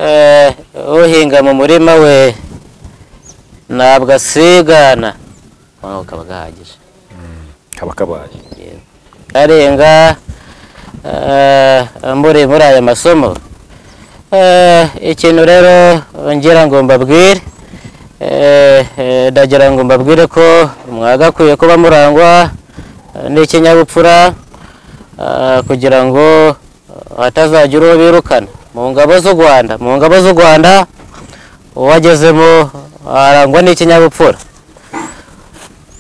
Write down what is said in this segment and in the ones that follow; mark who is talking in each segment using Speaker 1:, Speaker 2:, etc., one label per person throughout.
Speaker 1: eh, uhinga mu murima we ntabwo asigana noneho kaba gahagije
Speaker 2: kaba kabaye
Speaker 1: karenga eh, muri muri aya masomo eh, ikintu rero ngira ngo mbabwire eh, eh, ndagira ngo mbabwire ko mwagakwiye kuba murangwa eh, n'ikinyabupfura eh, kugira ngo hatazagira uwo birukana mu ngabo z'u rwanda mu ngabo z'u rwanda uwagezemo arangwa n'ikinyabupfura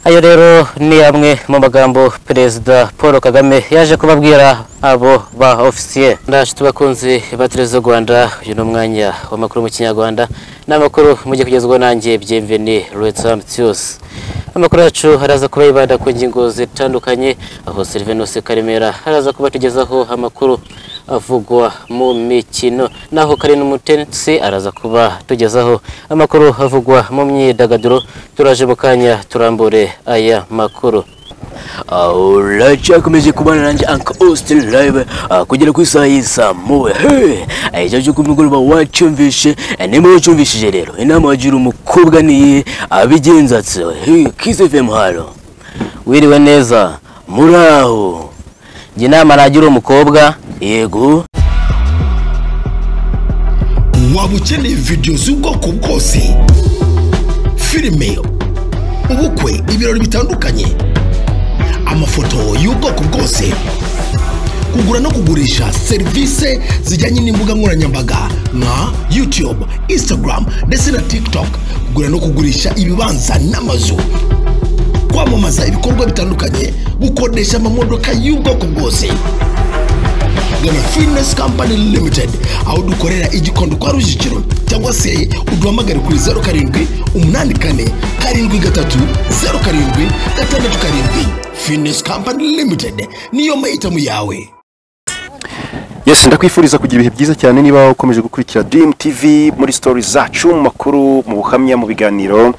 Speaker 1: ayo rero ni amwe mu magambo perezida paul kagame yaje kubabwira abo ba ofisiye ndashitu bakunzi ba televiziyo rwanda uyu ni umwanya w'amakuru mu kinyarwanda n'amakuru mujye kugezwaho nanjye byemveni ruwetsa mutiyusi amakuru yacu araza kuba yibanda ku ngingo zitandukanye aho serivenose karemera araza kuba atugezaho amakuru avugwa mu mikino naho kari n'umutetsi araza kuba tugezaho amakuru avugwa mu myidagaduro turaje mu kanya turambure aya makuru
Speaker 3: alright yakomeje kubana nanjye anka austin live ah, kugera ku isaha y'isaa mowe icyo cyo kumugoroba wacyumvishe eh, nimba wacyumvishije rero inama wagira umukobwa niye abigenza ati "Hey, kiss fm halo wiriwe neza muraho
Speaker 1: njye inama nagira umukobwa
Speaker 3: yego
Speaker 4: waba ukeneye videwo z'ubwoko bwose filime ubukwe ibirori bitandukanye amafoto y'ubwoko bwose kugura no kugurisha serivisi zijyanye n'imbuga nkoranyambaga nka yutube instagram ndetse na tiktok kugura no kugurisha ibibanza n'amazu kwamamaza ibikorwa bitandukanye gukodesha amamodoka y'ubwoko bwose gana finesi kampani limitedi aho dukorera igikondo kwa rujugiro cyangwa se uduhamagare kuri zeru karindwi umunani kane karindwi gatatu zeru karindwi gatandatu karindwi finesi kampani limitedi niyo mahitamo yawe
Speaker 2: yesi ndakwifuriza kugira ibihe byiza cyane niba ukomeje gukurikira dirimu tivi muri sitori zacu mu makuru mu buhamya mu biganiro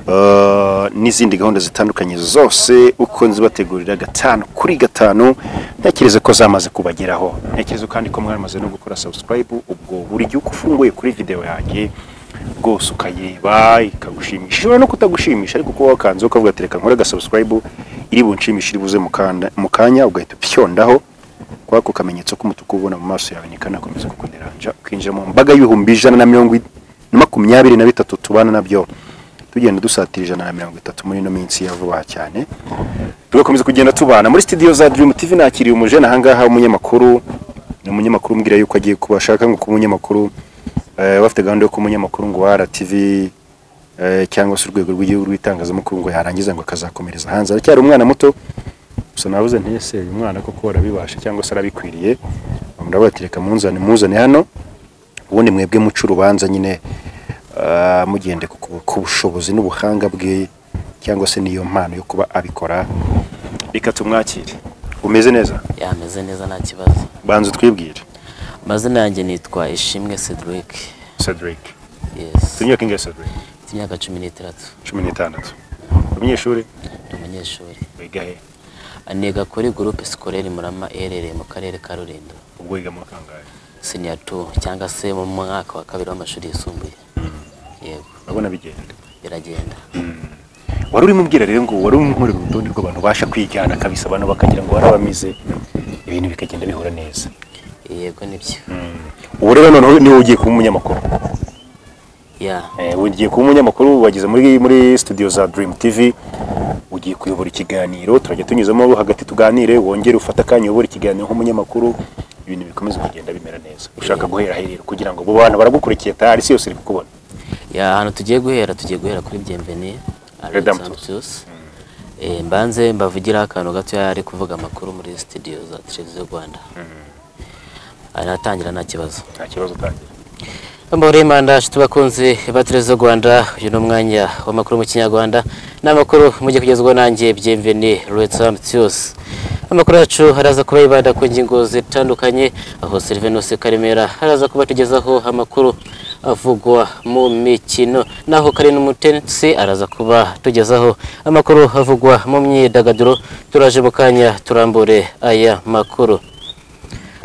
Speaker 2: eh, n'izindi gahunda zitandukanye zose uko nzibategurira gatanu kuri gatanu ntekereza ko zamaze kubageraho ntekereza kandi ko mwamaze no gukora sabusikarayibu ubwo buri gihe uko ufunguye kuri videwo yanjye rwose ukayireba ikagushimisha ishobora no kutagushimisha ariko uko wakanze ukavuga ati reka nkore agasabusikarayibu iri bunshimishe iri buze mu kanda- mu kanya ugahita upyondaho kwako kamenyetso k'umutuku ubona mu maso yawe ntikanakomeza kukuderanja ukinjira mu mbaga y'ibihumbi ijana na mirongo i- na makumyabiri na bitatu tubana nabyo tugenda dusatira ijana na mirongo itatu muri ino minsi ya vuba cyane tugakomeza kugenda tubana muri studio za Dream TV nakiriye umujene ahangaha umunyamakuru ni umunyamakuru umbwira yuko agiye kuba ashaka ngo kuba umunyamakuru eh, bafite gahunda yo kuba umunyamakuru ngo wa RTV eh, cyangwa se urwego rw'igihugu rw'itangazamakuru ngo yarangiza ngo akazakomereza hanze aracyari umwana muto gusa nabuze ntese uyu mwana koko arabibasha cyangwa se arabikwiriye murabatereka munzane muzane hano ubundi mwebwe muca urubanza nyine ah, mugende ku- ku- ku bushobozi n'ubuhanga bwe cyangwa se n'iyo mpano yo kuba abikora reka tumwakire umeze neza
Speaker 1: yameze neza nta kibazo
Speaker 2: banza utwibwire
Speaker 1: amazina yanjye nitwa ishimwe cedric
Speaker 2: cedric
Speaker 1: yes
Speaker 2: tunyuke ingahe cedric
Speaker 1: mfite imyaka cumi n'itandatu
Speaker 2: cumi n'itandatu umunyeshuri
Speaker 1: ni umunyeshuri
Speaker 2: wiga he
Speaker 1: aniga kuri gurupe sikorere murama erereye mu karere ka rulindo
Speaker 2: ubwo wiga mu kangahe
Speaker 1: siniya tu cyangwa se mu mwaka wa kabiri w'amashuri yisumbuye yego
Speaker 2: urabona bigenda
Speaker 1: biragenda
Speaker 2: wari urimo ubwira rero ngo wari unkorera urutonde rw'abantu basha kwigana kabisa abantu bakagira ngo barabamize ibintu bikagenda bihura neza
Speaker 1: yego nibyo
Speaker 2: ubu rero noneho niwe ugiye kuba umunyamakuru
Speaker 1: ya
Speaker 2: Eh, ugiye kuba umunyamakuru wageze muri muri studio za Dream TV ugiye kuyobora ikiganiro turajya tunyuzamo hagati tuganire wongere ufate akanya uyobora ikiganiro nk'umunyamakuru ibintu bikomeza kugenda bimera neza ushaka guhera aherero kugira ngo abo bantu baragukurikiye tayari isi yose iri kukubona
Speaker 1: ya ahantu tugiye guhera tugiye guhera kuri byemveni
Speaker 2: Madame
Speaker 1: alexamptus mbanze mbavugiraho akantu gato ari kuvuga amakuru muri studio za televiziyo rwanda aratangira nta kibazo
Speaker 2: nta kibazo utangira
Speaker 3: mbore
Speaker 1: ndashitu bakunzi ba televiziyo rwanda uyu ni umwanya w'amakuru mu kinyarwanda n'amakuru mujye kugezwaho nanjye byemveni ruwetsa mutiyusi amakuru yacu araza kuba yibanda ku ngingo zitandukanye aho serivenose karemera araza kuba atugezaho amakuru avugwa mu mikino naho kari n'umutetsi araza kuba tugezaho amakuru avugwa mu myidagaduro turaje mu kanya turambure aya makuru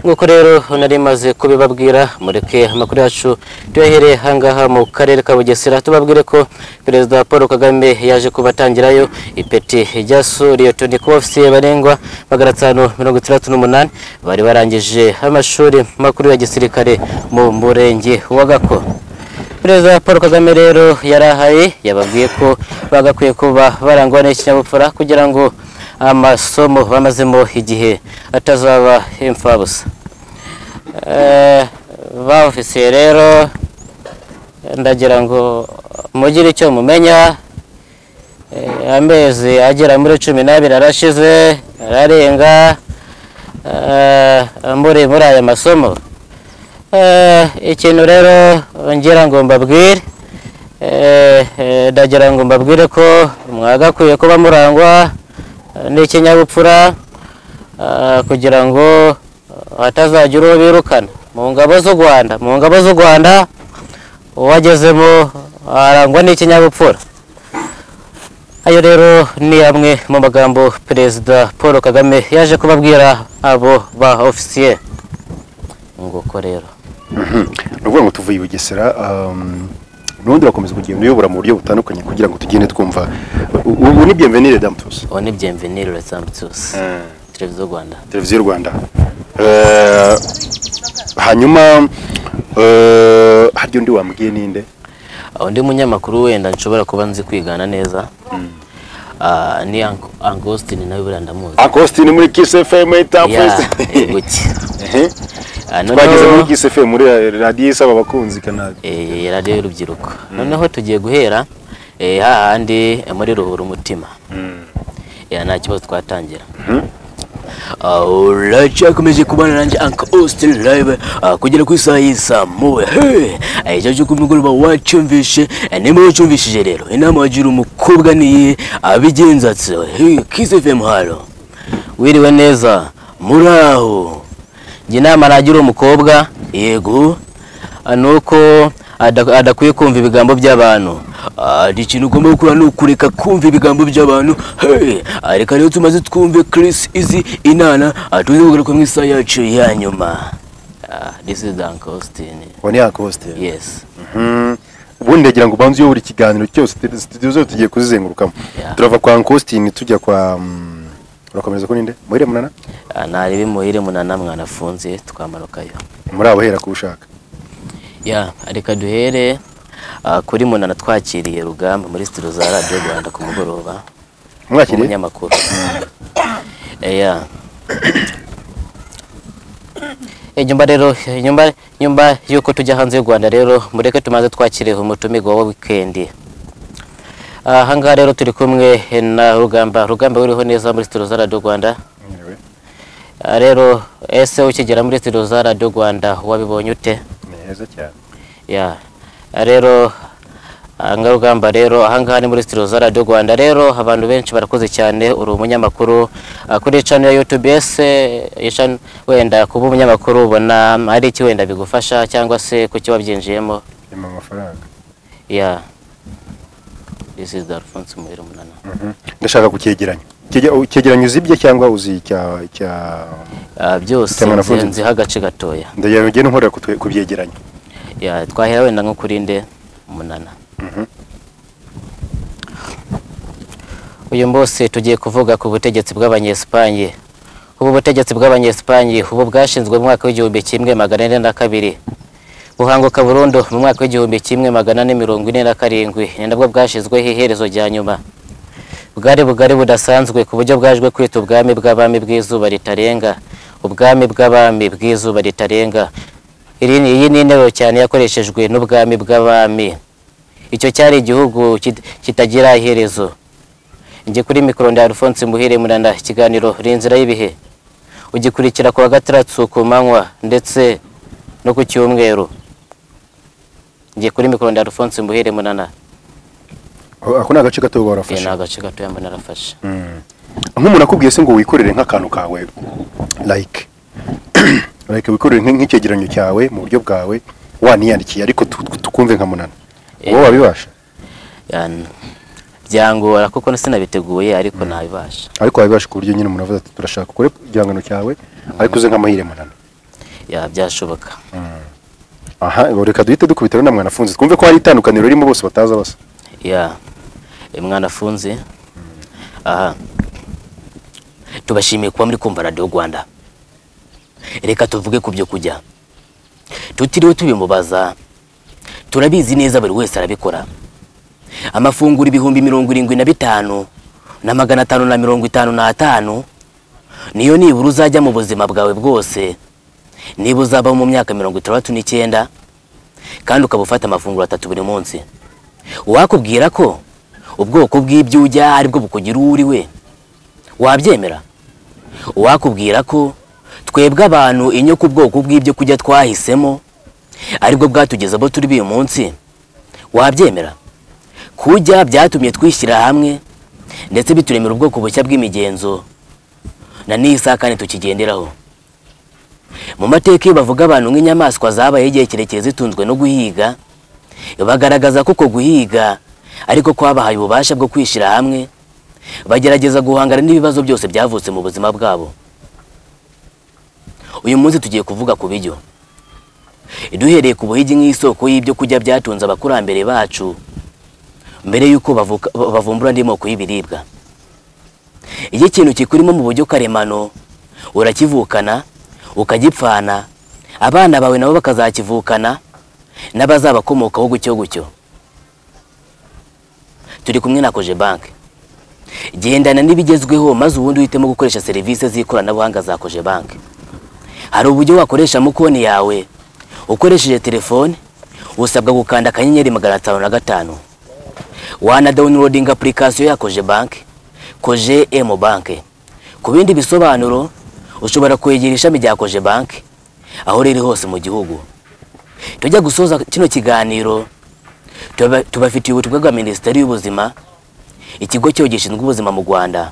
Speaker 1: nk'uko rero nari maze kubibabwira mureke amakuru yacu tuyahereye ahangaha mu karere ka bugesera tubabwire ko perezida paul kagame yaje kubatangirayo ipeti ryasuriye toni ku ofisiye barengwa magana atanu mirongo itandatu n'umunani bari barangije amashuri makuru ya gisirikare mu murenge wa gako perezida paul kagame rero yarahaye yababwiye ko bagakwiye kuba barangwa n'ikinyabupfura kugira ngo amasomo bamazemo igihe atazaba imfabusa Eh, ba ofisiye rero ndagira ngo mugire icyo mumenya Eh, amezi agera muri cumi n'abiri arashize ararenga Eh, muri muri aya masomo Eh, ikintu rero ngira ngo mbabwire eh, eh, ndagira ngo mbabwire ko mwagakwiye kuba murangwa eh, n'ikinyabupfura ah, kugira ngo hatazagira uwo birukana mu ngabo z'u rwanda mu ngabo z'u rwanda uwagezemo arangwa n'ikinyabupfura ayo rero ni amwe mu magambo perezida paul kagame yaje kubabwira abo ba ofisiye nguko rero
Speaker 2: ni ukuvuga ngo tuvuye i bugesera um, n'ubundi bakomeza kugenda uyobora mu buryo butandukanye kugira ngo tugende twumva U- ubu ni bienvenire damutusi
Speaker 1: ubu ni byemvenire urasambutusi televiziyo rwanda
Speaker 2: televiziyo y'u rwanda Eh, hanyuma eh, harya undi wambwiye ninde
Speaker 1: undi munyamakuru wenda nshobora kuba nzi kwigana neza Ah, ni angositini nawe buriya ndamuzi
Speaker 2: akositini muri kisi efemu
Speaker 1: Ya,
Speaker 2: itapusi
Speaker 1: guki. Ah, noneho-
Speaker 2: twageze muri kisi efemu muri radiyo isaba abakunzi kanari
Speaker 1: Eh, radiyo y'urubyiruko noneho tugiye guhera eh, hahandi muri ruhura umutima Eh, nta kibazo twatangira
Speaker 3: uracyakomeje kubana nanjye anka austin live ah, kugera ku isaha y'isaa moya icyo cyo kumugoroba wacyumvishe eh, nimba wacyumvishije rero inama wagira umukobwa niye abigenza ati "Hey, kiss fm halo wiriwe neza muraho
Speaker 1: njye inama nagira umukobwa
Speaker 3: yego
Speaker 1: ah, ni uko ada- adakwiye kumva ibigambo by'abantu
Speaker 3: Ah, hari ikintu ugomba gukora ni ukureka kumva ibigambo by'abantu Hey, ah, reka rero tumaze twumve chris izi inana ah, tuze kugaruka mu isaha yacu ya nyuma
Speaker 1: Ah, this is angositini
Speaker 2: uwo ni akositini
Speaker 1: yes
Speaker 2: ubundi ndagira ngo ubanze uyobora ikiganiro cyose studio zose tugiye kuzizengurukamo
Speaker 1: Yeah.
Speaker 2: turava kwa ankositini tujya kwa mm, urakomereza ko ninde muhire munana
Speaker 1: Ah, nari bimuhire munana mwanafunze twamanukayo
Speaker 2: muri abo hera kuwushaka
Speaker 1: ya reka duhere ah, kuri munana twakiriye rugamba muri sitiro za radiyo rwanda ku mugoroba
Speaker 2: mwakiriye
Speaker 1: umunyamakuru ya nyuma rero nyuma nyuma y'uko tujya hanze y'u rwanda rero mureke tumaze twakiriye umutumirwa wa wikendi ahangaha rero turi kumwe na rugamba rugamba wiriho neza muri sitiro za radiyo rwanda
Speaker 2: Mwiriwe.
Speaker 1: Ah, rero ese ukigera muri sitiro za radiyo rwanda wabibonye ute
Speaker 2: ni heza cyane
Speaker 1: ya rero ahangarugamba rero ahangaha ni muri studio za radiyo rwanda rero abantu benshi barakoze cyane uri umunyamakuru ah, kuri cano ya youtube ese iyi channel, wenda kuba umunyamakuru ubona ari iki wenda bigufasha cyangwa se kuki wabyinjiyemo
Speaker 2: nyuma amafaranga
Speaker 1: ya this is alphonse muhire munana
Speaker 2: Mhm. ndashaka kucyegeranya Cyege- ucyegeranya uzibye cyangwa uzi cya cya
Speaker 1: Ah, byose
Speaker 2: Cyangwa nafunze.
Speaker 1: nziho agace gatoya
Speaker 2: ndagira ngo ugende nkorera ku twe- ku byegeranyo
Speaker 1: ya twahera wenda nko kuri nde umunana uyu munsi tugiye kuvuga ku butegetsi bw'abanyesipanye ubu butegetsi bw'abanyesipanye ubu bwashinzwe mu mwaka w'igihumbi kimwe magana ane na kabiri buhanguka burundu mu mwaka w'igihumbi kimwe magana ane mirongo ine na karindwi ni nabwo bwashyizweho iherezo rya nyuma bwari bugari budasanzwe ku buryo bwajwe kwita ubwami bw'abami bw'izuba ritarenga ubwami bw'abami bw'izuba ritarenga Iri ni- iyi ni interuro cyane yakoreshejwe n'ubwami bw'abami icyo cyari igihugu kit- kitagira iherezo njye kuri mikoro ndi alphonse muhire munana ikiganiro uri inzira y'ibihe ugikurikira ku wa gatandatu ku manywa ndetse no ku cyumweru njye kuri mikoro ndi alphonse muhire munana
Speaker 2: Oh, ako ni agace gato uba
Speaker 1: Eh, ni
Speaker 2: warafashe
Speaker 1: agace gatoya mbona arafashe
Speaker 2: nk'umuntu akubwiye se ngo wikorere nk'akantu kawe like like wikorere nk- nk'icyegeranyo cyawe mu buryo bwawe waniyandikiye ariko tu- tu- tukumve nka munana
Speaker 1: Eh.
Speaker 2: wowe wabibasha
Speaker 1: Yani, byangora kuko sinabiteguye ariko nabibasha
Speaker 2: ariko wabibasha ku buryo nyine umuntu avuze ati turashaka ukore igihangano cyawe ariko uze nk'amahire munana
Speaker 1: ya byashoboka
Speaker 2: aha reka duhite dukubitiro na mwanafunzi twumve ko hari itandukaniro ririmo bose bataza basa
Speaker 1: ya mwana afunze aha tubashimiye kuba muri kumva radiyo rwanda reka tuvuge ku byo kujya tutiriwe tubimubaza turabizi neza buri wese arabikora amafunguro ibihumbi mirongo irindwi na bitanu na magana atanu na mirongo itanu n'atanu niyo nibura uzajya mu buzima bwawe bwose niba uzabaho mu myaka mirongo itandatu n'icyenda kandi ukaba ufata amafunguro atatu buri munsi wakubwira ko ubwoko bw'ibyo ujya aribwo bukugira uwo uri we wabyemera wakubwira ko twebwe abantu inyo ku bwoko bw'ibyo kujya twahisemo aribwo bwatugeza abo turi uyu munsi wabyemera kujya byatumye twishyira hamwe ndetse bituremera ubwoko bushya bw'imigenzo na n'iyi saha kandi tukigenderaho mu mateka iyo bavuga abantu nk'inyamaswa zabayeho igihe kirekire zitunzwe no guhiga bagaragaza ko uko guhiga ariko kwabahaye ububasha bwo kwishyira hamwe bagerageza guhangana n'ibibazo byose byavutse mu buzima bwabo uyu munsi tugiye kuvuga ku bijyo duhereye ku buhigi nk'isoko y'ibyo kurya byatunze abakurambere bacu mbere y'uko bavuka- bavumbura andi moko y'ibiribwa iyo ikintu kikurimo mu buryo karemano urakivukana ukagipfana abana bawe nabo bakazakivukana n'abazabakomokaho gutyo gutyo turi kumwe na koje banki gendana n'ibigezweho maze ubundi uhitemo gukoresha serivisi z'ikoranabuhanga za koje banki hari uburyo wakoresha mu konti yawe ukoresheje telefone usabwa gukanda akanyenyeri magana atanu na gatanu wana downloading application ya koje banki koje emu banki ku bindi bisobanuro ushobora kwegera ishami rya koje banki aho riri hose mu gihugu tujya gusoza kino kiganiro tuba- tubafitiye ubutumwa bwa minisiteri y'ubuzima ikigo cyo gishinzwe ubuzima mu rwanda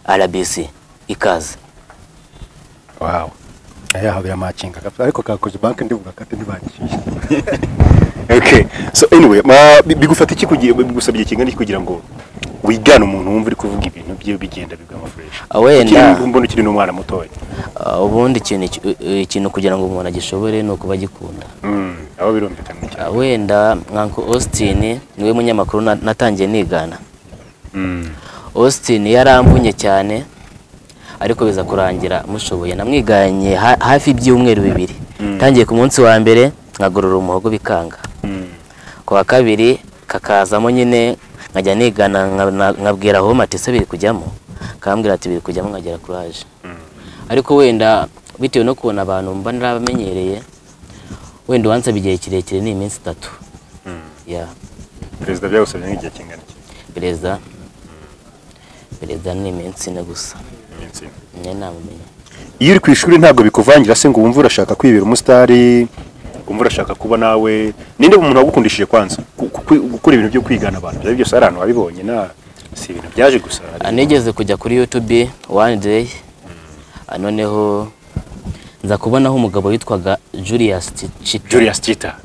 Speaker 1: rbc ikaze
Speaker 2: wawe ayaha biramakinga ariko kakoze banki ndivuga kati ntibanyishyuye okay so anyway ma- bi- bigufata iki kugira bigusabye ikingana iki kugira ngo wigane umuntu wumva uri kuvuga ibintu bye bigenda bigama fresh
Speaker 1: Ah, wenda.
Speaker 2: Ukiri- mbona ukiri n'umwana mutoya
Speaker 1: Ah, ubundi ikintu ki- eh, ikintu kugira ngo umuntu agishobore ni ukuba agikunda
Speaker 2: Mm, aba birumvikana cyane
Speaker 1: Ah, wenda nkanko austin niwe munyamakuru na- natangiye nigana
Speaker 2: Mm.
Speaker 1: austin yaramvunye cyane ariko biza kurangira mushoboye namwiganye ha- hafi ibyumweru bibiri tangiye ku munsi wa mbere nkagorora umuhogo bikanga
Speaker 2: Mm.
Speaker 1: ku wa kabiri kakazamo nyine nkajya nigana nka- na- nkabwira aho matese biri kujyamo kambwira ati biri kujyamo nkagera kuraje ariko wenda bitewe no kubona abantu mba narabamenyereye wenda uwansaba igihe kirekire ni iminsi itatu ya
Speaker 2: perezida byagusabye nk'igihe kingana iki
Speaker 1: perezida perezida ni iminsi ine gusa
Speaker 2: iminsi ine.
Speaker 1: njye namumenye
Speaker 2: iyo uri ku ishuri ntabwo bikuvangira se ngo wumve urashaka kwibera umusitari wumve urashaka kuba nawe ninde umuntu wagukundishije kwanza Ku- ku- gukora ibintu byo kwigana abantu byari byose ari ahantu wabibonye na si ibintu byaje gusa
Speaker 1: Ah, nigeze kujya kuri youtube one day Ah, noneho nza kubonaho umugabo witwaga julius Ti- chita
Speaker 2: Julius Tita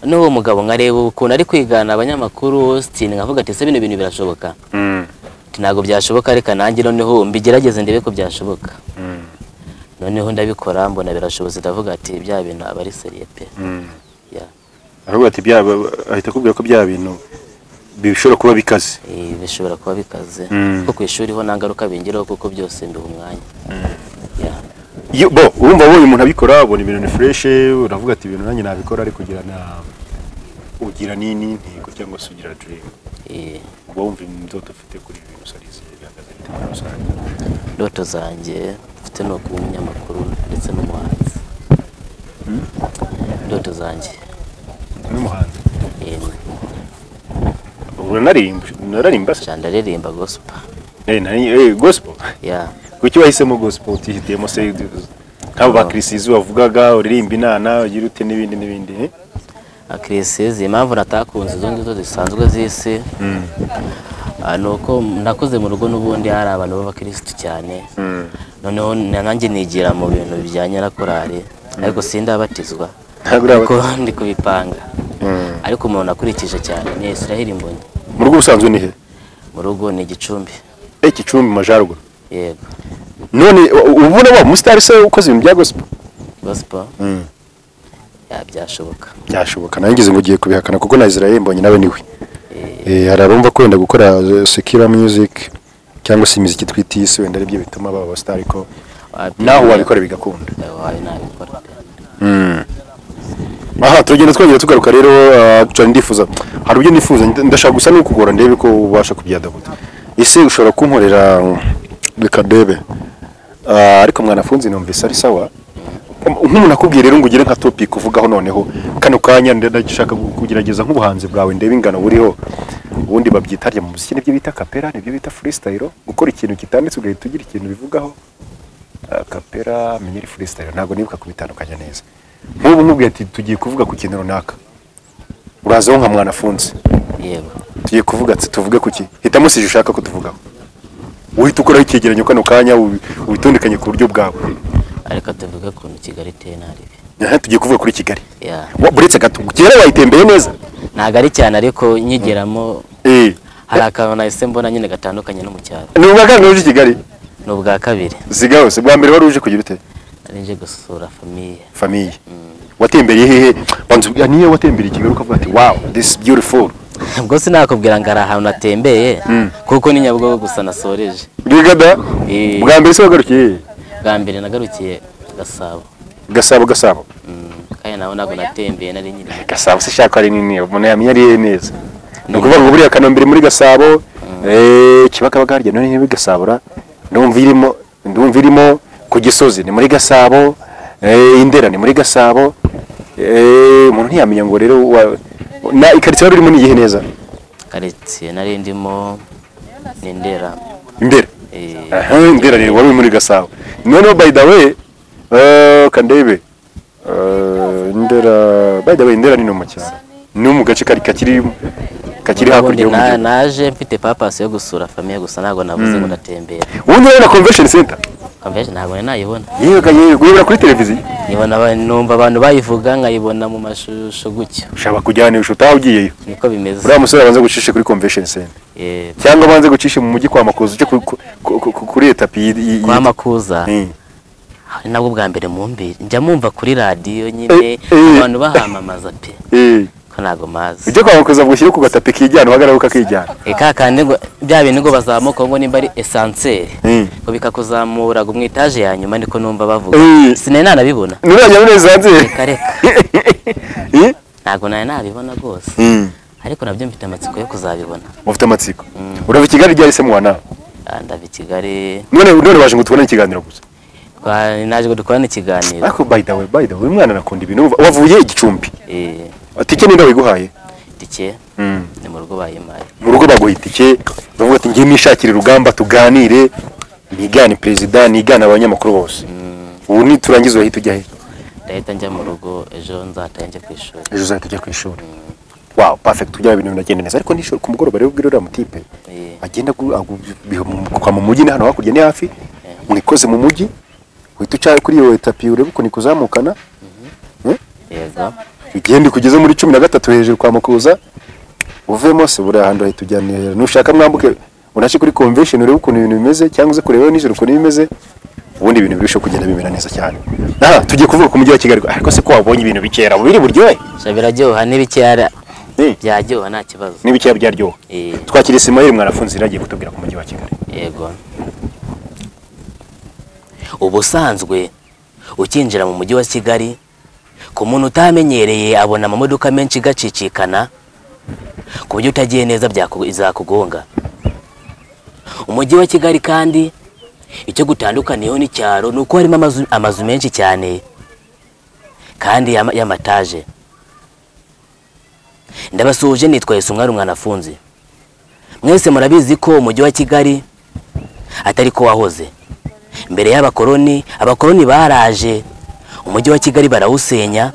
Speaker 1: n'uwo mugabo nkareba ukuntu ari kwigana abanyamakuru austin nkavuga ati ese bino bintu birashoboka
Speaker 2: Mm.
Speaker 1: Ati, ntabwo byashoboka reka nanjye noneho mbigerageze ndebe ko byashoboka
Speaker 2: Mm.
Speaker 1: noneho ndabikora mbona birashobotse ndavuga ati bya bintu aba ari seriye pe
Speaker 2: Mm.
Speaker 1: Ya.
Speaker 2: aravuga ati bya ahita akubwira ko bya bintu bishobora kuba bikaze
Speaker 1: Eh, bishobora kuba bikaze
Speaker 2: Mm.
Speaker 1: kuko ku ishuri ho nta ngaruka bingiraho kuko byose mbiha umwanya Ya.
Speaker 2: Iyo- bo urumva wowe umuntu abikora ubona ibintu ni fresh uravuga ati ibintu nanjye nabikora ariko ugira na ugira nini intego cyangwa se ugira dream
Speaker 1: Eh,
Speaker 2: uba wumva indoto ufite kuri ibi bintu sarizi bihagaze bite muri rusange
Speaker 1: ndoto zanjye mfite ni ukuba umunyamakuru ndetse n'umuhanzi ndoto zanjye
Speaker 2: n'umuhanzi
Speaker 1: yemwe
Speaker 2: ubu nararimba nararimba se
Speaker 1: cyane ndaririmba gospel
Speaker 2: Eh, nari- eh, gospel
Speaker 1: ya
Speaker 2: kuki wahisemo gospel utihitiyemo se nk'abo ba kirisizi wavugaga uririmba inana ugira ute n'ibindi n'ibindi eh?
Speaker 1: akirisizi impamvu natakunze izo ngizo zisanzwe z'isi Ah, ni uko nakoze mu rugo n'ubundi hari abantu b'abakirisitu cyane noneho na- nanjye nigira mu bintu bijyanye na korali ariko sindabatizwa
Speaker 2: Ntabwo urabatizwa.
Speaker 1: ariko ndi kubipanga ariko umuntu akurikije cyane ni israheli mbonyi
Speaker 2: mu rugo ubusanzwe ni he
Speaker 1: mu rugo ni igicumbi
Speaker 2: Eh, gicumbi mu majyaruguru
Speaker 1: yego
Speaker 2: none u- ubona wa musitari se ukoze ibintu bya gospel
Speaker 1: gospel ya byashoboka
Speaker 2: byashoboka nangize ngo ugiye kubihakana kuko na Israel mbonye nawe niwe Eh, hari abumva ko wenda gukora eh, secular music cyangwa se imiziki twita iy'isi wenda aribyo bituma baba abastar ariko naho wabikora bigakunda
Speaker 1: wawe nabikora pe.
Speaker 2: aha turagenda twongera tugaruka rero ah, cyane ndifuza hari ibyo nifuza nda- ndashaka gusa n'ukugora ndebe ko ubasha kubyadabuta ese ushobora kunkorera mm, reka ndebe Ah, ariko mwanafunzi numvise ari sawa Um, nk'umuntu akubwiye rero ngo ugire nka topic uvugaho noneho kano kanya nda- ndashaka kugerageza nk'ubuhanzi bwawe ndebe ingano buriho ubundi babyita harya mu muziki nibyo bita kapera nibyo bita freestyle gukora ikintu kitanditse ugahita ugira ikintu bivugaho Ah, kapera miniri freestyle ntabwo nibuka kubitandukanya neza nk'ubu nkubwiye ati tugiye kuvuga ku kintu runaka urazaho nka mwanafunze
Speaker 1: yego
Speaker 2: tugiye kuvuga ati tuvuge ku ki hitamo si ushaka kutuvugaho uhita ukoraho icyegeranyo kano kanya ubi- ubitondekanye ku buryo bwawe
Speaker 1: ariko tuvuge ukuntu kigali iteye nabi
Speaker 2: Aha, tugiye kuvuga kuri kigali
Speaker 1: ya
Speaker 2: Wa- buretse gato kera wayitembeye neza
Speaker 1: ntabwo ari cyane ariko nyigeramo
Speaker 2: eh
Speaker 1: hari akantu nahise mbona nyine gatandukanye no mu cyaro
Speaker 2: ni ubwa kabiri uje i kigali
Speaker 1: ni ubwa kabiri
Speaker 2: siga hose bwa mbere wari uje kugira ute
Speaker 1: nari nje gusura famiye
Speaker 2: famiye watembereye hehe wanzu niyo watembereye i kigali ukavuga ati wow this is beautiful
Speaker 1: ubwo sinakubwira ngo hari ahantu natembeye kuko ni nyabugogo gusa nasoreje
Speaker 2: bigada
Speaker 1: Eh.
Speaker 2: bwa mbere se wagarukiye hehe?
Speaker 1: bwa mbere nagarukiye gasabo
Speaker 2: gasabo gasabo
Speaker 1: Mm, kandi nawe ntabwo natembeye nari nyiri mu-
Speaker 2: gasabo se shaka ari nini umuntu yamenya ari hehe neza ni ukuvuga ngo buriya kanombe muri gasabo eh, kibakabaga harya none niba gasabura ndumva irimo ndumva irimo ku gisozi ni muri gasabo eh, indera ni muri gasabo eh, umuntu ntiyamenya ngo rero wa- na ikaritsiye wari urimo ni iyihe neza
Speaker 1: karitsiye nari ndimo ni ndera
Speaker 2: imbere
Speaker 1: Eh,
Speaker 2: Aha, indera rero wari uri muri gasabo noneho by the way eh, kandebe eh, indera by the way indera ni no mu cyaro ni mu gace kari kakiri kakiri hakurya
Speaker 1: ubundi na-
Speaker 2: y'umujyi
Speaker 1: naje mfite papasi yo gusura famiye gusa ntabwo navuze ngo ndatembera
Speaker 2: ubundi rero na convention center
Speaker 1: convention ntabwo nari nayibona
Speaker 2: yego yego yibura kuri televiziyo
Speaker 1: nkibona aba- numva abantu bayivuga nkayibona mu mashusho gutyo
Speaker 2: ushaka kujyanisha utaha ugiyeyo
Speaker 1: niko bimeze
Speaker 2: uriya musore abanza gucisha kuri convention center
Speaker 1: Eh,
Speaker 2: cyangwa abanze gucisha mu mujyi kwa makuza uje ku- ku- ku- ku- kuri etapi yi- yi- yi-
Speaker 1: kwa makuza
Speaker 2: Eh.
Speaker 1: hari nabwo bwa mbere mumbi njya mumva kuri radiyo nyine
Speaker 2: Eh, eh.
Speaker 1: abantu bahamamaza pe
Speaker 2: Eh.
Speaker 1: ko ntabwo mazi
Speaker 2: ujye kwa makuza bwushyire ku gatapi kijyana uhagarara ukakijyana
Speaker 1: Eh, ka kandi ngo bya bintu ngo bazamuka ngo nimba ari esanseri
Speaker 2: Mm.
Speaker 1: ngo bikakuzamura ngo mu etaje ya nyuma niko numva bavuga
Speaker 2: Eh.
Speaker 1: sinari nanabibona
Speaker 2: nurajya muneza hanze
Speaker 1: reka reka
Speaker 2: Eh?
Speaker 1: ntabwo nari nabibona rwose
Speaker 2: Mm.
Speaker 1: ariko nabyo mfite amatsiko yo kuzabibona
Speaker 2: mufite amatsiko urava i kigali ryari se mwana
Speaker 1: Ah, ndava i kigali
Speaker 2: none none baje ngo tubone ikiganiro gusa
Speaker 1: twa- naje ngo dukorane ikiganiro
Speaker 2: ariko by the way by the way uyu mwana anakunda ibintu umva, wavuye igicumbi
Speaker 1: Eh,
Speaker 2: tike ninde wiguhaye
Speaker 1: tike
Speaker 2: Mm.
Speaker 1: ni mu rugo bayimpaye
Speaker 2: mu rugo baguha itike bavuga ati ngiye nishakire urugamba tuganire nigane perezida nigane abanyamakuru bose ubu niturangiza urahita ujya he
Speaker 1: ndahita njya mu rugo ejo nzataye njya ku ishuri
Speaker 2: ejo uzahita ujya ku ishuri wow perfect ujya ibintu biragenda neza ariko nishuri ku mugoroba rero ubwira uriya mutipe
Speaker 1: Eh,
Speaker 2: agenda agu- agu- biha mu- kwa mu mujyi ni hano hakurya ni hafi mwikoze mu mujyi uhita uca kuri iyo etapi urebe ukuntu ikuzamukana Eh?
Speaker 1: yego
Speaker 2: ugenda kugeze muri cumi na gatatu hejuru kwa makuza uvemo se buriya hantu hahita ujyanira nushaka mwambuke unashe kuri convention urebe ukuntu ibintu bimeze cyangwa uze kureba nijoro ukuntu bimeze ubundi ibintu birushaho kugenda bimera neza cyane aha tugiye kuvuga ku mujyi wa kigali ariko se ko wabonye ibintu bikera biri buryohe
Speaker 1: sha biraryoha n'ibikeya
Speaker 2: Eh,
Speaker 1: byaryoha nta kibazo
Speaker 2: n'ibikeya byaryoha
Speaker 1: Eh.
Speaker 2: twakira isimayeli mwanafunzi yari agiye kutubwira ku mujyi wa kigali
Speaker 1: yego ubusanzwe ukinjira mu mujyi wa kigali ku muntu utamenyereye abona amamodoka menshi gacicikana ku buryo utagiye neza byaku- izakugonga umujyi wa kigali kandi icyo gutandukaniyeho n'icyaro ni uko harimo amazu, amazu menshi cyane kandi y'ama- y'amataje ndabasuhuje nitwaye sumwari umwanafunzi mwese murabizi ko umujyi wa kigali atari ko wahoze mbere y'abakoloni abakoloni baraje umujyi wa kigali barawusenya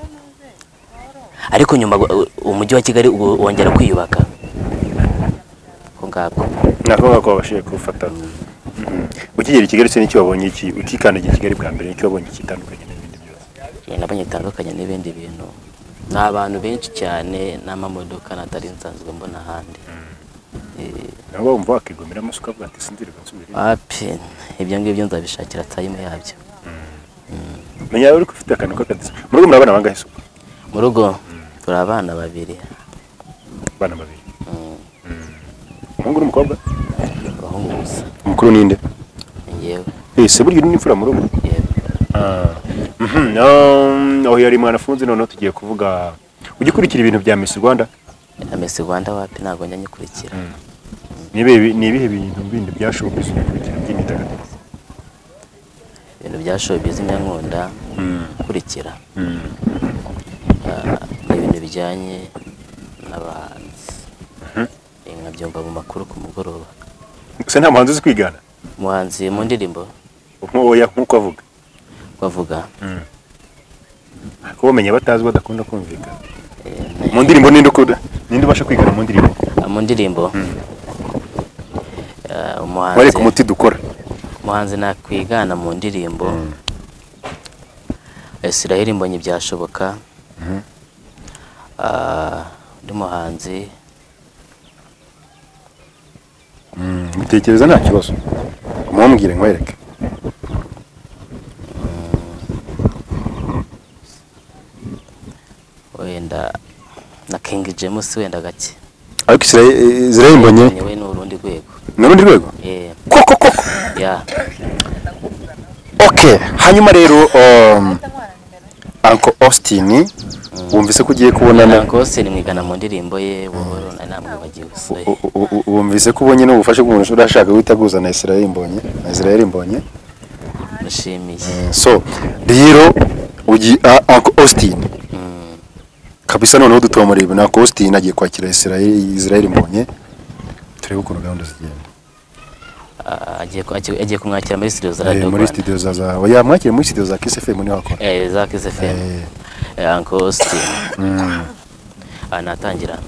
Speaker 1: ariko nyuma u- umujyi wa kigali u- wongera kwiyubaka ko ngako
Speaker 2: ni ngombwa ko babashije kuwufata ukigera i kigali se n'icyo wabonye iki ukikandagira i kigali bwa mbere nicyo wabonye kitandukanye n'ibindi byose
Speaker 1: nabonye bitandukanye n'ibindi bintu ni abantu benshi cyane n'amamodoka natari nsanzwe mbona ahandi
Speaker 2: nabo wumva wakigomera amasuka avuga ati sinzirwe nsubire
Speaker 1: wapi ibyo ngibyo nzabishakira tayimu yabyo
Speaker 2: menya uri ufite akantu k'akadiso mu rugo murabana bangahe se ubwo?
Speaker 1: mu rugo turi abana babiri
Speaker 2: abana babiri umuhungu n'umukobwa
Speaker 1: abahungu gusa
Speaker 2: umukuru ni nde
Speaker 1: ni njyewe
Speaker 2: Eh, se burya uri n'imfura mu rugo
Speaker 1: yego
Speaker 2: Mhm, um, aho yari mwanafunzi noneho tugiye kuvuga ujya ukurikira ibintu bya Miss Rwanda
Speaker 1: amesi rwanda wapi ntabwo njya nyikurikira
Speaker 2: ni ibihe ni ibihe bintu bindi byashoboka gukurikira by'imyidagaduro
Speaker 1: ibintu byashoboye by'inyankunda gukurikira Ah, ni ibintu bijyanye n'abahanzi Eh, nkabyumva mu makuru ku mugoroba
Speaker 2: gusa nta muhanzi uzi kwigana
Speaker 1: umuhanzi mu ndirimbo
Speaker 2: nk'oya nk'uko avuga
Speaker 1: bavuga
Speaker 2: kuba bamenya batazi badakunda kumvikana mu ndirimbo ninde ukunda ninde ubasha kwigana mu ndirimbo
Speaker 1: Ah, mu ndirimbo Ah, umuhanzi
Speaker 2: wareka umuti dukora
Speaker 1: umuhanzi nakwigana mu ndirimbo Israel Mbonyi byashoboka Ah, undi muhanzi
Speaker 2: mutekereza nta kibazo mumubwire nkwereke
Speaker 1: wenda na King James wenda gake
Speaker 2: ariko israel mbonye
Speaker 1: Ni we ni urundi rwego
Speaker 2: ni urundi rwego
Speaker 1: eh
Speaker 2: koko koko
Speaker 1: ya
Speaker 2: okay hanyuma rero um, uncle austin wumvise ko ugiye kubonana
Speaker 1: rwose nimwigana mu ndirimbo ye buhoro na namwe bagiye
Speaker 2: U- u- u- wumvise ko ubonye n'ubufasha bw'umuntu ushobora ashaka guhita aguza na israel mbonye na israel mbonye
Speaker 1: gushimiye
Speaker 2: so rero ugi a- Uncle Austin kabisa noneho dutomora ibintu Uncle Austin agiye kwakira Israel Israel mbonye turebe ukuntu gahunda zigenda
Speaker 1: Ah, agiye ku- agiye agiye kumwakira muri studio za
Speaker 2: Eh,
Speaker 1: Radio
Speaker 2: muri
Speaker 1: Rwanda
Speaker 2: studio za za oya mwakire muri studio za Kiss FM niho akora
Speaker 1: eh za Kiss FM
Speaker 2: Eh.
Speaker 1: eh Uncle Austin anatangira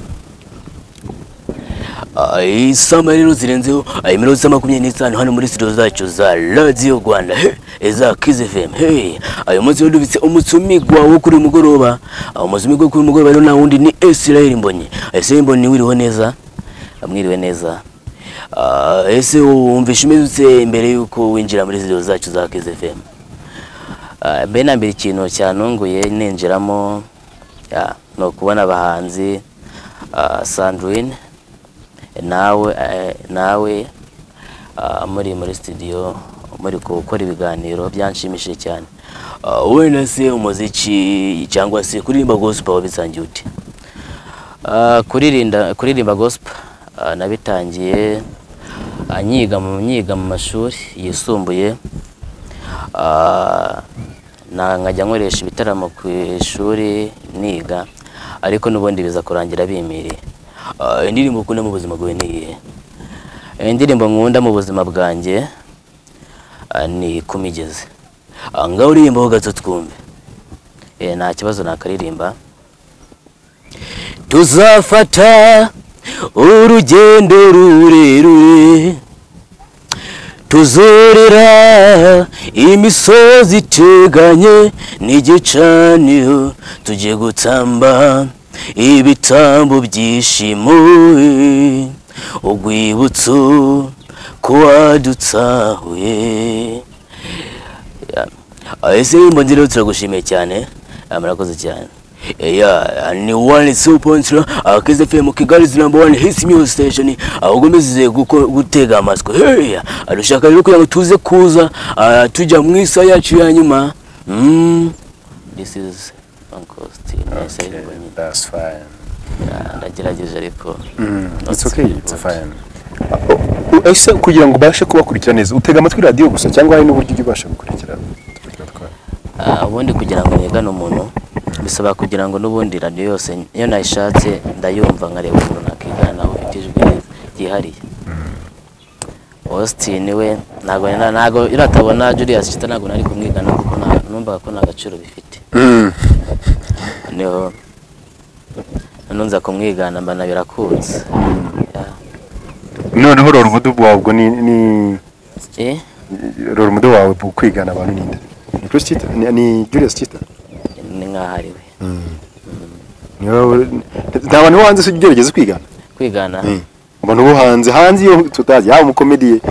Speaker 3: isaha rero zirenzeho ayo minota makumyabiri n'itanu hano muri studio zacu za radiyo rwanda he eza kizi fm he ayo munsi rero dufite umutsumigwa wo kuri uyu mugoroba aho umutsumigwa wo kuri uyu mugoroba rero nta wundi ni esirayeli mbonyi esirayeli mbonyi wiriho neza mwiriwe neza Ah, ese wumvisha umeze mbere y'uko winjira muri studio zacu za kizi fm Ah, mbe na mbere ikintu cyantunguye ninjiramo ya, ni ukubona abahanzi ah, sandrine nawe eh, nawe ah, muri muri studio muri gukora ibiganiro byanshimishije cyane Ah, wenda se umuziki cyangwa se kuririmba gospel wabisangiye ute
Speaker 1: Ah, kuririnda kuririmba gospel ah, nabitangiye ah, nyiga mu nyiga mu mashuri yisumbuye Ah, na nkajya nkoresha ibitaramo ku ishuri niga ariko n'ubundi biza kurangira bimiriye
Speaker 3: Ah, indirimbo ukunda mu buzima bwawe ni iyihe
Speaker 1: indirimbo nkunda mu buzima bwanjye ah, ni kumigezi
Speaker 3: Ah, ngaho uririmbaho gato twumve
Speaker 1: Eh, nta kibazo nakaririmba
Speaker 3: tuzafata urugendo rurerure tuzorera imisozi iteganye n'igicaniro tugiye gutamba ibitambo byishimo urwibutso ko wadutsahuye Ah, ese imbonzi rero turagushimiye cyane Ah, murakoze cyane Yeah, ni one stop point uh, Kiss FM Kigali is number one hits music station ahubwo mbizize gutega amatwi hey arushaka rero kugira ngo tuze kuza ah, tujya mu isaha yacu ya nyuma mm.
Speaker 1: this is Uncle Austin Esai Mbonyi.
Speaker 2: that's fine
Speaker 1: Ah, ndagerageje ariko
Speaker 2: it's okay it's fine ese kugira ngo ubashe kubakurikira neza utega amatwi radio gusa cyangwa hari n'uburyo ujya ubasha gukurikira
Speaker 1: Ah, ubundi kugira ngo nigane umuntu bisaba kugira ngo n'ubundi radiyo yose iyo nayishatse ndayumva nkareba umuntu nakiganaho ufite ijwi ryihariye austin we ntabwo nari- ntabwo iyo atabona julius kita ntabwo nari kumwigana kuko nta- numvaga ko nta gaciro bifite niho noneho nza kumwigana mba na birakunze Yeah.
Speaker 2: noneho rora umudu wabwo ni ni
Speaker 1: Eh,
Speaker 2: rora umudu wawe kwigana abantu ninde ni Chris Chita ni- ni Julius Chita
Speaker 1: ni nk'aho ari we
Speaker 2: niba nta bantu bo hanze se ujya ugerageza kwigana
Speaker 1: kwigana
Speaker 2: abantu bo hanze hanze iyo tutazi yaba umukomediye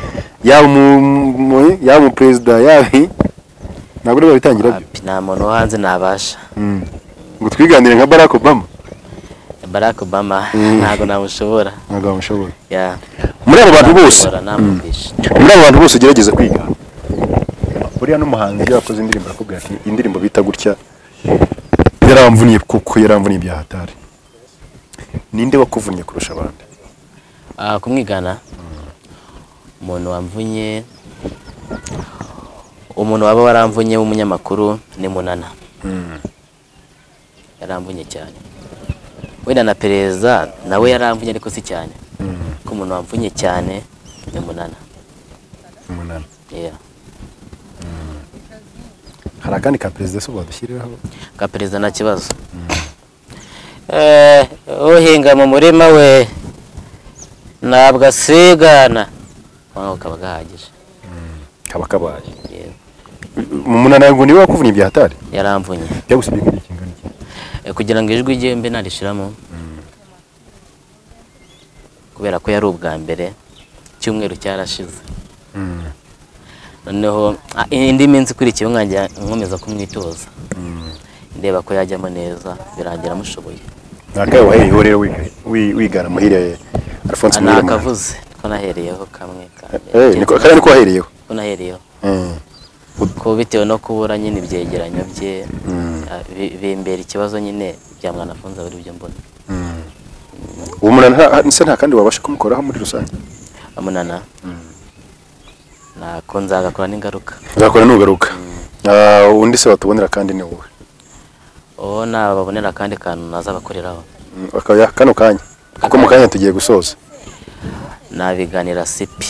Speaker 2: yaba umu- umu- yaba umuperezida yaba ntabwo niba bitangira byo
Speaker 1: Wapi, nta muntu wo hanze nabasha
Speaker 2: ngo twiganire nka barack obama
Speaker 1: barack obama ntabwo namushobora
Speaker 2: ntabwo bamushobora
Speaker 1: Yeah,
Speaker 2: muri abo bantu bose
Speaker 1: namushobora, namwumvisha
Speaker 2: muri abo bantu bose ugerageza kwiga buriya n'umuhanzi iyo yakoze indirimbo arakubwira ati indirimbo bita gutya yaramvuniye kuko yaramvuniye ibya hatari ninde wakuvunnye kurusha abandi
Speaker 1: Ah, kumwigana umuntu wamvunye umuntu waba waramvunye w'umunyamakuru ni munana yaramvunye cyane wenda na perezida nawe yaramvunye ariko si cyane ko umuntu wamvunye cyane ni munana
Speaker 2: umunani
Speaker 1: Yeah.
Speaker 2: hari akandi ka perezida se wadushyiriraho
Speaker 1: ka perezida nta kibazo Eh, uhinga mu murima we ntabwo asigana wawe kaba gahagije
Speaker 2: kaba kabaye
Speaker 1: Yewe,
Speaker 2: umunani ngo niwe wakuvunnye ibya hatari
Speaker 1: yaramvunye
Speaker 2: byagusabye kugira ikingana iki
Speaker 1: Eh, kugira ngo ijwi rye mbe narishiramo kubera ko yari ubwa mbere icyumweru cyarashize noneho ah, indi minsi ikurikiyeho nkajya nkomeza kumwitoza ndeba ko yajyamo neza birangira amushoboye
Speaker 2: ni akahe wahereyeho rero wiga- wi- wigana muhire alphonse
Speaker 1: Ah, nta
Speaker 2: muhire munani?
Speaker 1: kavuze ko nahereyeho kamwe
Speaker 2: Eh, niko- kariya niko wahereyeho
Speaker 1: ko nahereyeho
Speaker 2: Mm.
Speaker 1: ko bitewe no kubura nyine ibyegeranyo bye ah, bi- bimbera ikibazo nyine bya mwana afunze buri byo mbona
Speaker 2: uwo munani nta- nta- se nta kandi wabasha kumukoraho muri rusange
Speaker 1: amunana nako nzagakora n'ingaruka
Speaker 2: uzakora nugaruka Ah, undi se watubonera kandi ni wowe
Speaker 1: uwo nababonera akandi kantu nazabakoreraho
Speaker 2: Mm, akaba ya- kano kanya kuko mu kanya tugiye gusoza
Speaker 1: nabiganira sipi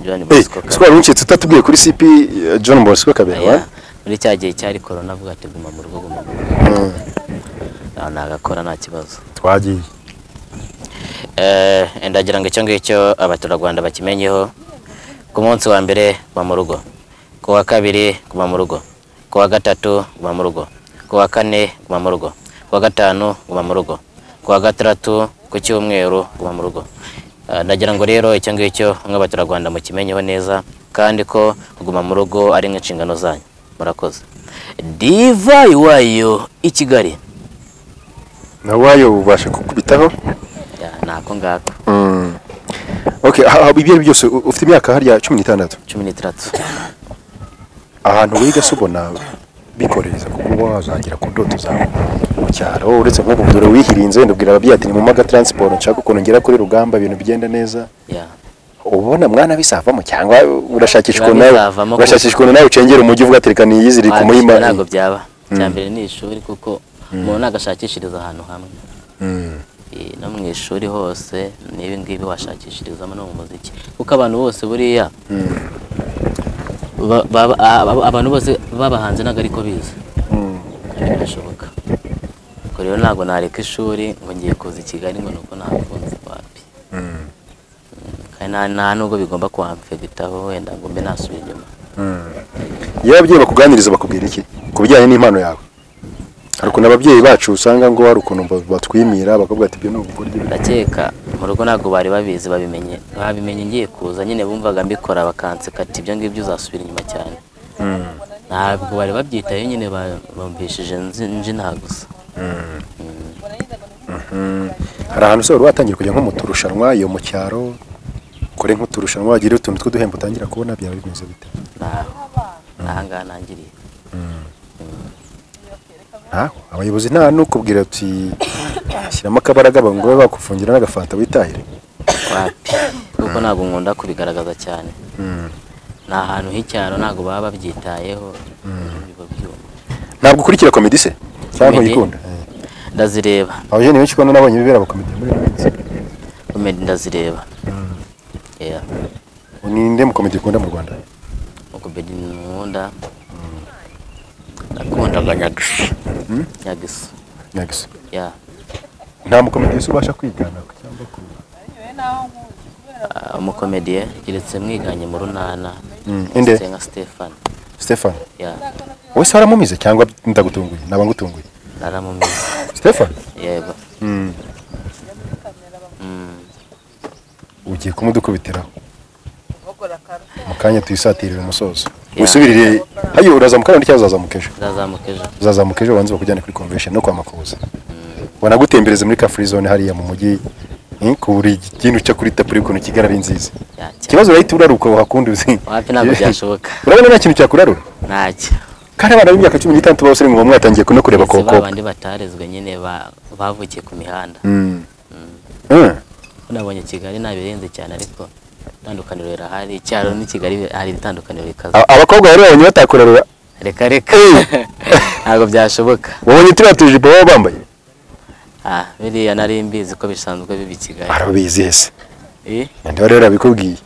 Speaker 1: john
Speaker 2: Eh,
Speaker 1: bosco
Speaker 2: siko wari uncitse utatubwiye kuri cp eh, john bosco kabera
Speaker 1: Kabera.
Speaker 2: wa
Speaker 1: Aya, muri cya gihe cyari korona avuga ati guma mu rugo guma mu rugo Naho nagakora nta kibazo
Speaker 2: twagiye
Speaker 1: Eh, ndagira ngo icyo ngicyo abaturarwanda bakimenyeho ku munsi wa mbere guma mu rugo ku wa kabiri guma mu rugo ku wa gatatu guma mu rugo ku wa kane guma mu rugo ku wa gatanu guma mu rugo ku wa gatandatu ku cyumweru guma mu rugo Eh, ndagira ngo rero icyo ngicyo nk'abaturarwanda mukimenyeho neza kandi ko kuguma mu rugo ari nk'inshingano zanyu murakoze diva iwayo i kigali
Speaker 2: nawayo ubasha kukubitaho
Speaker 1: Ya, nako ngako
Speaker 2: Mm. okay ha- ha- ibyo ari byo byose u- ufite imyaka hariya cumi n'itandatu
Speaker 1: cumi n'itandatu
Speaker 2: ahantu wiga se ubona bikoreza kuko uba wazagera ku ndoto zawe mu cyaro uretse nk'ubu dore wihirinze wenda ubwira ababyeyi ati ni mu maga transport nshaka ukuntu ngera kuri rugamba ibintu bigenda neza
Speaker 1: Yeah.
Speaker 2: uba ubona mwana bisavamo cyangwa urashakisha
Speaker 1: Biba
Speaker 2: ukuntu nawe
Speaker 1: bizavamo kuko-
Speaker 2: urashakisha ukuntu nawe ucengera umujyi uvuga ati reka niyizirike
Speaker 1: Ah,
Speaker 2: umuhima
Speaker 1: gushaka ntabwo byaba icya mbere ni ishuri kuko umuntu nagashakishiriza ahantu hamwe Eh, no mu ishuri hose n'ibi ngibi washakishirizamo no mu muziki kuko abantu bose buriya ba- ba- aba- abantu bose babahanze ntabwo ariko bize birashoboka ubwo rero ntabwo nareka ishuri ngo ngiye kuza i kigali ngo nuko ntakunze wapi kandi nta- nta nubwo bigomba kuhamfegitaho wenda ngo mbe nasubira inyuma
Speaker 2: iyo ababyeyi bakuganiriza bakubwira iki ku bijyanye n'impano yawe hari ukuntu ababyeyi bacu usanga ngo hari ukuntu ba- batwimira bakavuga ati ibyo ni ubugoryi
Speaker 1: ndakeka mu rugo ntabwo bari babizi babimenye babimenye ngiye kuza nyine bumvaga mbikora bakanseka ati ibyo ngibyo uzasubira inyuma cyane ntabwo bari babyitaye nyine ba- bumvishije nzi- nje nta gusa
Speaker 2: hari ahantu se wari watangira kujya nko mu turushanwa iyo mu cyaro kure nk'uturushanwa wagira utuntu tw'uduhembo utangira kubona byaba bimeze bite
Speaker 1: ntaho n'ahangaha ntangiriye
Speaker 2: ntaho abayobozi nta n'ukubwira ati shyiramo akabaraga ngo babe bakufungira n'agafanta witahire
Speaker 1: wapi kuko ntabwo nkunda kubigaragaza cyane ni ahantu h'icyaro ntabwo baba babyitayeho biba byuma
Speaker 2: ntabwo ukurikira komedi se cyangwa
Speaker 1: Komedi?
Speaker 2: ntuyikunda
Speaker 1: ndazireba
Speaker 2: abajeni benshi ubona nabonye bibera abakomedi muri ino minsi
Speaker 1: komedi ndazireba Yeah.
Speaker 2: ninde mukomedi ukunda mu rwanda
Speaker 1: uko bedi nkunda nakundaga nyagisi nyagisi
Speaker 2: nyagisa
Speaker 1: ya
Speaker 2: nta mukomedi wese ubasha kwigana cyangwa ku-
Speaker 1: Ah, umukomediye keretse mwiganye mu runana
Speaker 2: Mm, inde?
Speaker 1: nka stefan
Speaker 2: stefani
Speaker 1: ya
Speaker 2: wowe se waramumize cyangwa ndagutunguye naba ngutunguye
Speaker 1: naramumize
Speaker 2: stefani
Speaker 1: yego
Speaker 2: ugiye kumudukubitiraho mu kanya tuyisatirira umusozo wisubirire hayo urazamuka none cyangwa uzazamuka ejo
Speaker 1: nzazamuka ejo
Speaker 2: uzazamuka ejo banze bakujyane kuri convention no kwa makuza banagutembereze muri ka free zone hariya mu mujyi eh, ku buri kintu cyo kuri tapure ukuntu kigali ari nziza
Speaker 1: Cyane.
Speaker 2: ikibazo urahita uraruka wakundi uzi
Speaker 1: wapi ntabwo byashoboka
Speaker 2: urabona nta kintu cyakurarura
Speaker 1: ntacyo
Speaker 2: kandi abana b'imyaka cumi n'itandatu b'abasore ngo mwatangiye no kureba
Speaker 1: si
Speaker 2: koko
Speaker 1: ba bandi batarezwe nyine ba- bavukiye ku mihanda
Speaker 2: Mm. Eh,
Speaker 1: nabonye kigali nta birenze cyane ariko itandukaniro rirahari icyaro ni kigali hari ibitandukaniro bikaze
Speaker 2: a- abakobwa bari babonye batakurarura
Speaker 1: reka reka ntabwo byashoboka
Speaker 2: wabonye turiya tujipo baba bambaye
Speaker 1: Ah, biriya nari mbizi ko bisanzwe biba i kigali
Speaker 2: arabizi hese
Speaker 1: Eh,
Speaker 2: nande bari barabikubwiye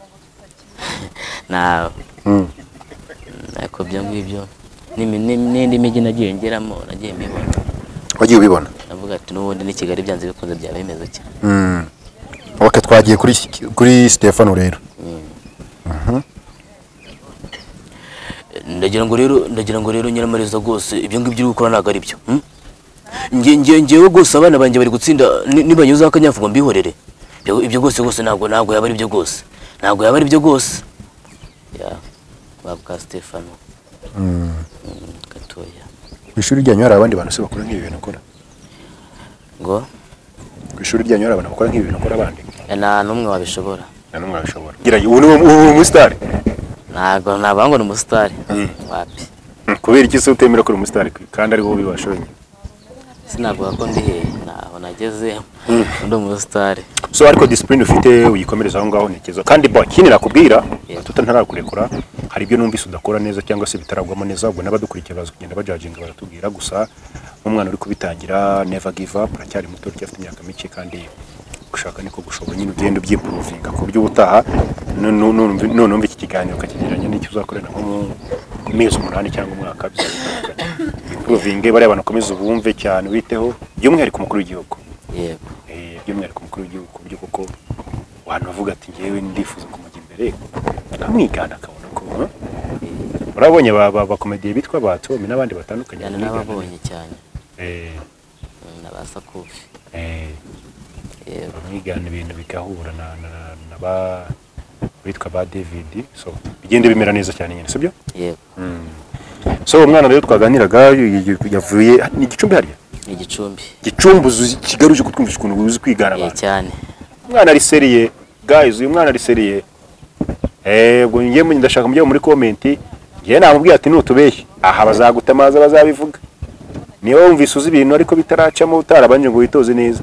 Speaker 1: ntawe
Speaker 2: Mm.
Speaker 1: ariko ibyo ngibyo n'imi- n'imi- n'indi mijyi nagiye ngeramo nagiye mbibona
Speaker 2: wagiye ubibona
Speaker 1: navuga ati n'ubundi ni kigali byanze bikunze byaba bimeze cyane
Speaker 2: Mm. ok twagiye kuri kuri stefano rero
Speaker 3: ndagira ngo rero ndagira ngo rero nyiramariza rwose ibyo ngibyo uri gukora ntabwo ari byo hmm? nge nge ngewe rwose abana banjye bari gutsinda ni- nibanyuzeho akanyavuga mbihorere Ibyo- ibyo rwose rwose ntabwo ntabwo yaba ari byo rwose ntabwo yaba ari byo rwose
Speaker 1: ya babuka stefano Mm, gatoya
Speaker 2: ku ishuri ryanyu hari abandi bantu se bakora nk'ibi bintu ukora
Speaker 1: ngo
Speaker 2: ku ishuri ryanyu hari abantu bakora nk'ibi bintu ukora abandi
Speaker 1: eh, nta n'umwe wabishobora
Speaker 2: na n'umwe wabishobora gira ubu ni uwo- uwo uwo umusitari
Speaker 1: ntabwo ntabwo ngo ni umusitari wapi
Speaker 2: kubera iki se utemera ko uri umusitari kandi ari wowe ubibasha wenyine
Speaker 1: sinavuga ko ndi hehe ntaho nageze ndi umusitari
Speaker 2: so ariko disipurine ufite uyikomereza aho ngaho ni cyiza kandi bo ikindi nakubwira
Speaker 1: Yeah.
Speaker 2: tutantarakurekura hari ibyo numvise udakora neza cyangwa se bitaragwamo neza ubwo n'abadukurikiye baza kugenda bajajinga baratubwira gusa nk'umwana uri kubitangira never give up uracyari muto uracyafite imyaka mike kandi gushaka niko gushobora nyine ugenda ubyipuruvinga ku buryo ubutaha nu- nu- nu- none umva iki kiganiro ukakigereranya n'icyo uzakorera nko mu ku mezi umunani cyangwa umwaka bizaba bitandukanye ipuruvinge bariya bantu ukomeze ubumve cyane ubiteho by'umwihariko umukuru w'igihugu
Speaker 1: yego
Speaker 2: Eh, by'umwihariko umukuru w'igihugu ku buryo koko wanavuga ati ngewe ndifuza kumujya imbere amwigana akabona ko huh? urabonye ba- ba- bakomediye bitwa batomi n'abandi batandukanye
Speaker 1: cyane
Speaker 2: bamwigana.
Speaker 1: n'ababonye cyane
Speaker 2: Eh,
Speaker 1: Mm, n'abasakufi
Speaker 2: eh,
Speaker 1: yego
Speaker 2: bamwigana ibintu bigahura na, na, na, na ba bitwa ba david so bigenda bimera neza cyane nyine sibyo
Speaker 1: yego
Speaker 2: so umwana rero twaganiraga y- y- yavuye ni igicumbi hariya
Speaker 1: ni igicumbi
Speaker 2: gicumbi uzi kigali uje kutwumvisha ukuntu uzi kwigana
Speaker 1: Eh,
Speaker 2: abantu
Speaker 1: cyane
Speaker 2: umwana ari seriye guys uyu mwana ari seriye yego njye mu- ndashaka mujye muri komenti njye namubwiye ati nutubeshye aha bazaguta amazi bazabivuga niba wumvise uzi ibintu ariko bitaracamo utarabanje ngo witoze neza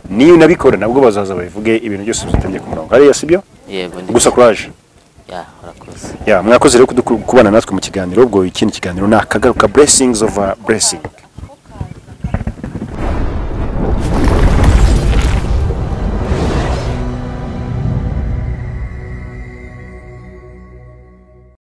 Speaker 2: niyo unabikora nabwo bazaza babivuge ibintu byose bizitabye ku murongo hariya sibyo
Speaker 1: yego ndi
Speaker 2: gusa kuraje
Speaker 1: ya urakoze
Speaker 2: ya mwakoze rero kudu- kubana natwe mu kiganiro ubwo ikindi kiganiro ni akagaruka blessings of a blessing